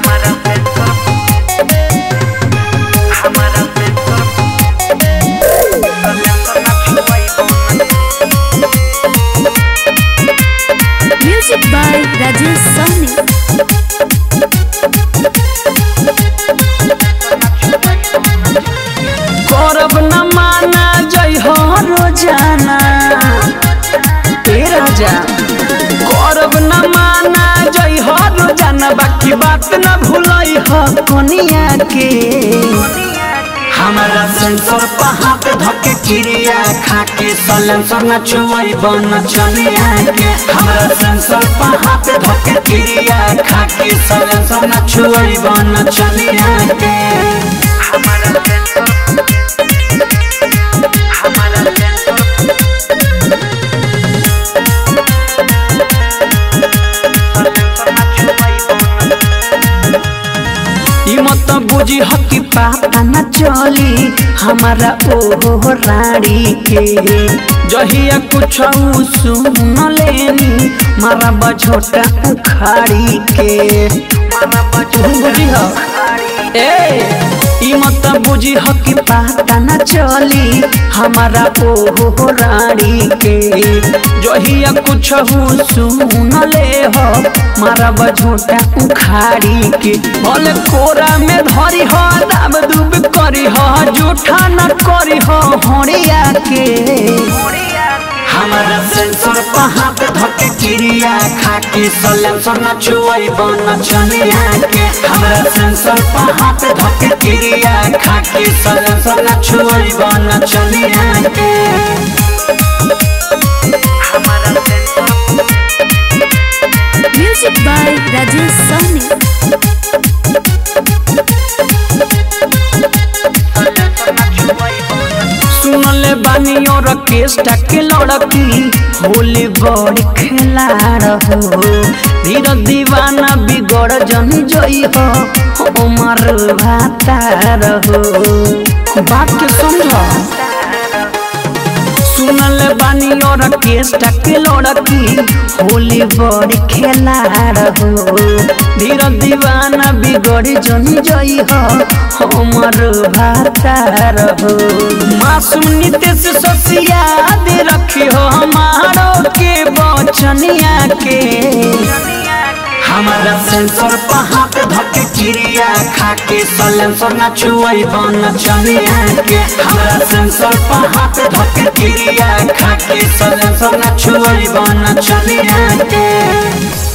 हमारा सेंसर हमारा sensor sensor ना छुआई Music by Rajesh Sahni. करब न माना जय हो रोजाना ए राजा करब न माना जय हो रोजाना बाकी बात न भूलई हो कोनिया के हमारा सेंसर पहाड़ पे धके क्रिया खाके सलेंसर न चुवई बन चलिया के हमारा सेंसर पहाड़ पे धके क्रिया खाके सलेंसर न चुवई बन चलिया के हमारा सेंसर हमारा सेंसर सेंसर ना छुआई ई मत बुझी हकी पाता न चली हमारा ओहो रानी के जहिया कुछ सुन लेनी मारा बझोटा उखाड़ी के तू बुझी ह ए ई मत बुझी हकी पाता न चली हमारा ओहो रानी के जहिया कुछ सुन ले हो मारा बझोटा उखाड़ी के भले कोरा में धरी हो दाब दुब करी हो जूठा न करी हो होड़िया के हमारा सेंसर पहाड़ पे धके क्रिया खाके सलेंसर न चुवई बन चलिया के हमारा सेंसर पहाड़ पे धके क्रिया खाके सलेंसर न चुवई बन चलिया के हमारा censor Music by Rajesh Sahni. Censor ना छुआई सुनले बानी और केस्टा के लड़की होली बड़ी खेला रहो धीर दीवाना बिगड़ जन जई हो उमर भाता रहो बात के समझ सुनले बानी और केस्टा के लड़की होली बड़ी खेला रहो धीर दीवाना बिगड़ी जन जई हो उमर भाता रहो मासूम नितेश ससिया दे रखी हो हमारो के बचनिया के हमारा सेंसर पहाड़ पे धके क्रिया खाके सलेंसर ना छुआई बन चलिया के हमारा सेंसर पहाड़ पे धके क्रिया खाके सलेंसर ना छुआई बन चलिया के